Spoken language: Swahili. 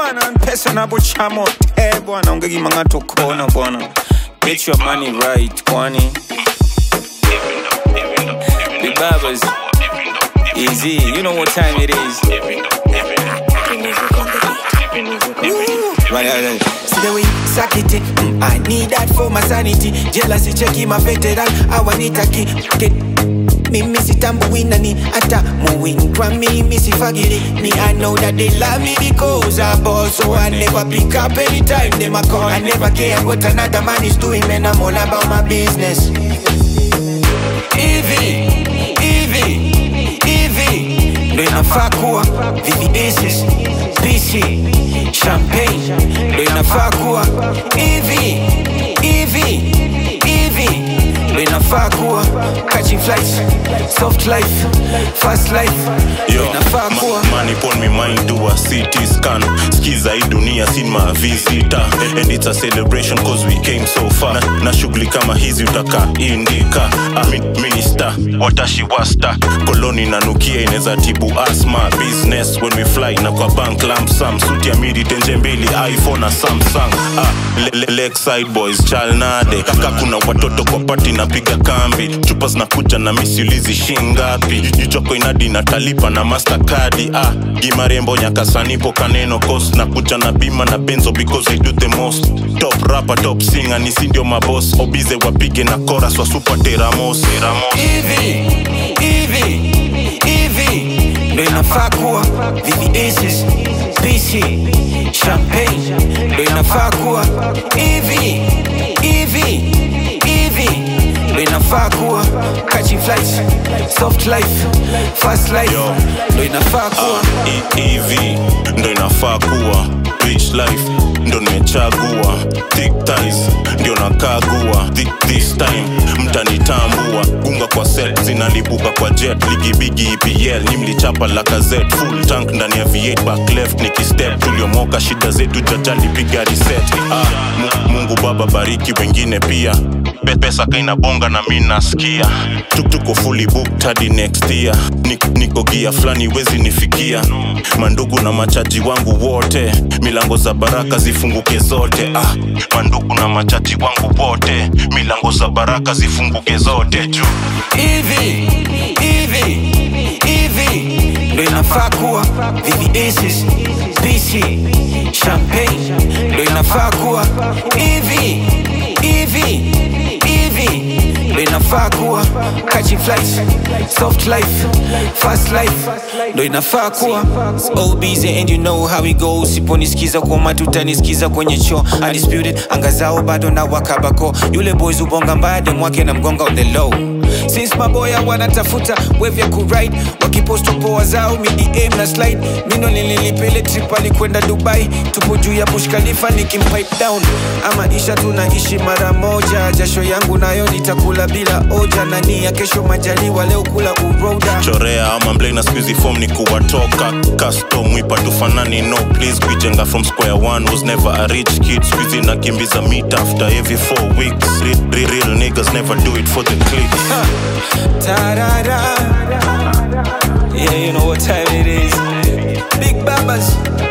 bwana pesa napochamo te bwana ungekimanga tokona bwana get your money right kwani big babas easy you know what time it is Right, right, right. See the way you suck it, mm, I need that for my sanity. Jealousy checking my veteran, I want it again. Get mimi sitambuinani hata muwinkwa mimi sifagili me i know that they love me because i ball so i never pick up anytime them a call i never care what another man is doing man i'm all about my business hivi hivi hivi ndo inafaa kuwa VVS's PC champagne ndo inafaa kuwa hivi hivi hivi ndo inafaa kuwa catching flights soft life fast life ndo Yo, inafaa kuwa ma- money pon me mind do a CT scan skiza hii dunia sin ma visita and it's a celebration cause we came so far na, na shughuli kama hizi utaka indika ah, mi- minister watashi wasta koloni nanukia inaweza tibu asma business when we fly na kwa bank lamp sam suti ya midi tenje mbili iphone na samsung ah, le, le, lakeside boys chalnade kaka kuna watoto kwa pati napiga kambi chupa zinakuja na misiulizi shingapi jichoko inadi natalipa na mastercard ah, gimarembo nyakasanipo kaneno kos na kuja na bima na benzo because I do the most top rapper top singer ni sindio mabos obize wapige na chorus wa super teramos teramos hivi hivi hivi ndo inafaa kuwa VVS's PC champagne ndo inafaa kuwa hivi hivi hivi ndo inafaa kuwa catching flights soft life fast life Yo. ndo inafaa kuwa E- EV ndo inafaa kuwa rich life ndo nimechagua thick ties ndio nakagua Thi- this time mtanitambua gunga kwa set zinalipuka kwa jet ligibigi EPL ni mlichapa lakazet full tank ndani ya V8 back left nikistep tuliomoka shida zetu jajali piga reset ah, Mu- Mungu baba bariki wengine pia Pe- pesa kaina bonga na mi nasikia Tuk- tuko fully booked hadi next year Nik- niko gia fulani wezi nifikia mandugu na machaji wangu wote milango za baraka zifunguke zote ah, mandugu na machaji wangu wote milango za baraka zifunguke zote juu hivi hivi hivi ndo inafaa kuwa VVS's PC champagne ndo inafaa kuwa hivi hivi hivi ndo inafaa kuwa catching flights soft life fast life ndo inafaa kuwa all busy and you know how it goes siponisikiza kwa matutanisikiza kwenye cho undisputed anga zao bado na wakabako yule boys ubonga mbade mwake na mgonga on the low since maboya wanatafuta wave ya kuride wakiposto poa zao midm na slide mino nililipele trip alikwenda dubai tupo juu ya bush khalifa nikimpipe down ama isha tunaishi mara moja jasho yangu nayo nitakula bila oja na nia kesho majaliwa leo kula uroda chorea ama mblena skuizi form ni kuwatoka custom wipa tufanani no please kuijenga from square one was never a rich kid skuizi nakimbiza meet after every four weeks real, real, real niggas never do it for the clicks Ta-da-da. Yeah, you know what time it is. Big Babas,